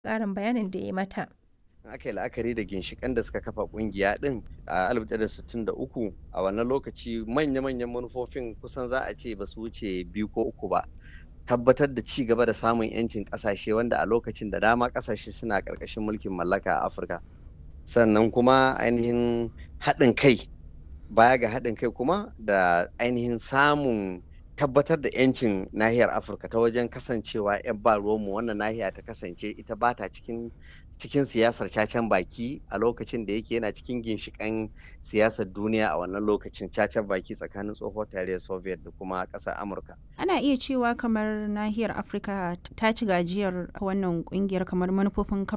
ƙarin bayanin da ya mata. aka yi la'akari da ginshiƙan da suka kafa ƙungiya ɗin a 1963 a wannan lokaci manya-manyan manufofin kusan za a ce ba su wuce biyu ko uku ba tabbatar da ci gaba da samun 'yancin ƙasashe wanda a lokacin da dama ƙasashe suna ƙarƙashin mulkin mallaka a afirka sannan kuma ainihin haɗin kai baya ga haɗin kai kuma da ainihin samun tabbatar da 'yancin nahiyar afirka ta wajen kasancewa 'yan ba ruwanmu wannan nahiya ta kasance ita ba ta cikin cikin siyasar cacen baki a lokacin da yake yana cikin ginshiƙan siyasar duniya a wannan lokacin cacen baki tsakanin tsohuwar tarayyar soviet da kuma ƙasar amurka Ana iya cewa kamar nahiyar Afirka ta ci gajiyar wannan ƙungiyar kamar manufofin